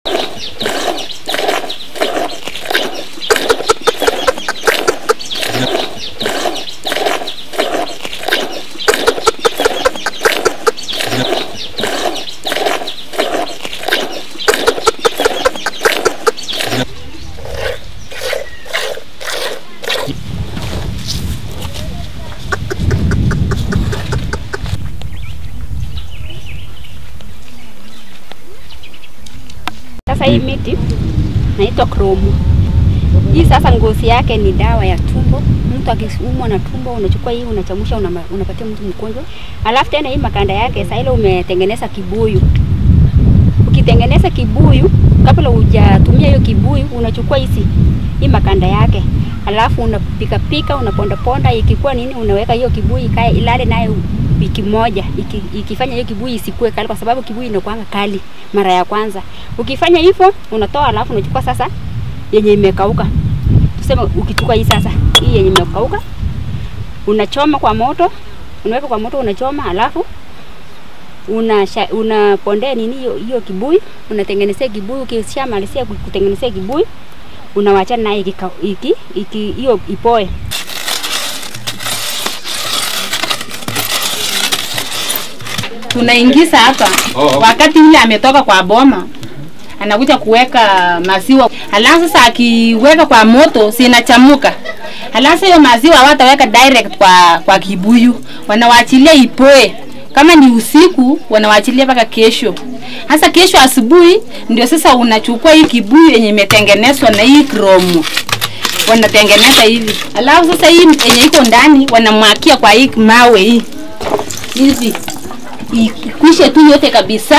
Sasa hii miti naitwa kromu. Hii sasa ngozi yake ni dawa ya tumbo. Mtu akiumwa na tumbo unachukua hii unachamusha, unama- unapatia mtu mgonjwa. Alafu tena hii makanda yake saa ile umetengeneza kibuyu. Ukitengeneza kibuyu, kabla hujatumia hiyo kibuyu, unachukua hizi hii makanda yake, alafu unapika pika, unaponda ponda, ikikuwa nini, unaweka hiyo kibuyu ikae ilale nayo wiki moja, iki, ikifanya hiyo kibuyu isikue kali, kwa sababu kibuyu inakuanga kali mara ya kwanza. Ukifanya hivyo unatoa, alafu unachukua sasa yenye imekauka. Tuseme ukichukua hii sasa, hii yenye imekauka unachoma kwa moto, unaweka kwa moto, unachoma, alafu unasha- unapondea nini hiyo hiyo kibuyu, unatengenezea kibuyu. Ukishamalizia ku- kutengenezea kibuyu, unawachana naye ikika- iki iki hiyo ipoe. tunaingiza hapa wakati yule ametoka kwa boma anakuja kuweka maziwa, alafu sasa akiweka kwa moto sinachamuka, alafu hiyo maziwa hawataweka direct kwa kwa kibuyu, wanawaachilia ipoe. Kama ni usiku, wanawaachilia mpaka kesho. Hasa kesho asubuhi ndio sasa unachukua hii kibuyu yenye imetengenezwa na hii kromu wanatengeneza hivi, alafu sasa hii yenye iko ndani wanamwakia kwa hii mawe hii hivi ikwishe tu yote kabisa.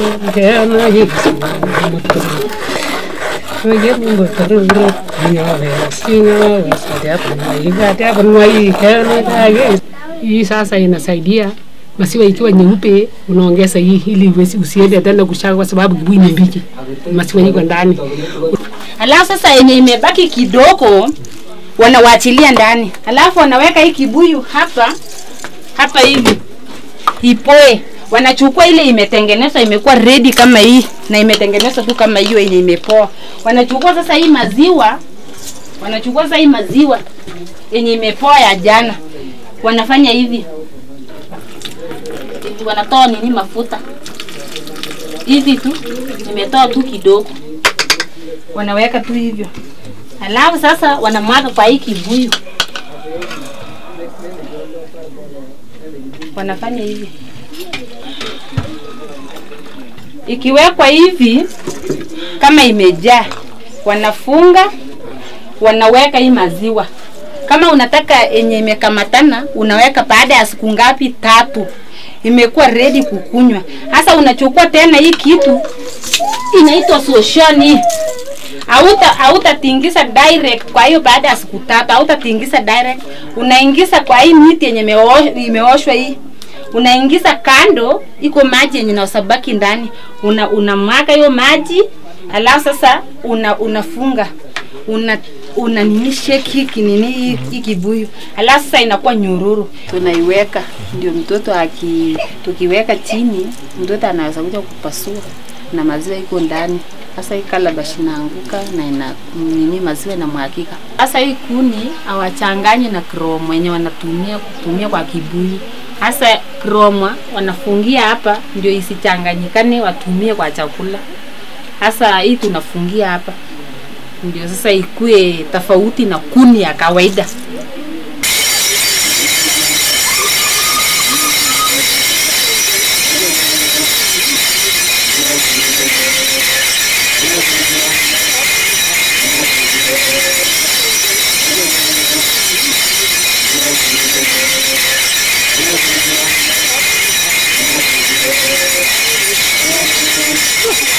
Hii sasa inasaidia maziwa ikiwa nyeupe, unaongeza hii ili uwezi- usiende tena kushaga, kwa sababu kibuyu ni mbichi, maziwa iko ndani. Alafu sasa yenye imebaki kidogo wanawaachilia ndani, alafu wanaweka hii kibuyu hapa hapa hivi ipoe. Wanachukua ile imetengenezwa imekuwa ready kama hii na imetengenezwa tu kama hiyo yenye imepoa. Wanachukua sasa hii maziwa, wanachukua sasa hii maziwa yenye imepoa ya jana, wanafanya hivi, wanatoa nini mafuta hivi tu, imetoa tu kidogo wanaweka tu hivyo, alafu sasa wanamwaga kwa hii kibuyu, wanafanya hivi. Ikiwekwa hivi kama imejaa, wanafunga, wanaweka hii maziwa. Kama unataka yenye imekamatana, unaweka baada ya siku ngapi? Tatu, imekuwa ready kukunywa. Sasa unachukua tena hii kitu inaitwa soshoni hauta hautatingisa direct. Kwa hiyo baada ya siku tatu hautatingisa direct, unaingiza kwa hii miti yenye imeo- imeoshwa hii, unaingiza kando, iko maji yenye nasabaki ndani, una unamwaga hiyo maji, alafu sasa una unafunga una una nini shake hiki nini hii- hii kibuyu, alafu sasa inakuwa nyururu, tunaiweka ndio mtoto aki tukiweka chini, mtoto anaweza kuja kupasua na maziwa iko ndani. Sasa hii calabash inaanguka na ina nini, maziwa inamwagika. Sasa hii kuni hawachanganyi na kromo yenye wanatumia kutumia kwa kibuyu. Sasa kromo wanafungia hapa ndio isichanganyikane, watumie kwa chakula. Sasa hii tunafungia hapa ndio sasa ikue tofauti na kuni ya kawaida. Thank you.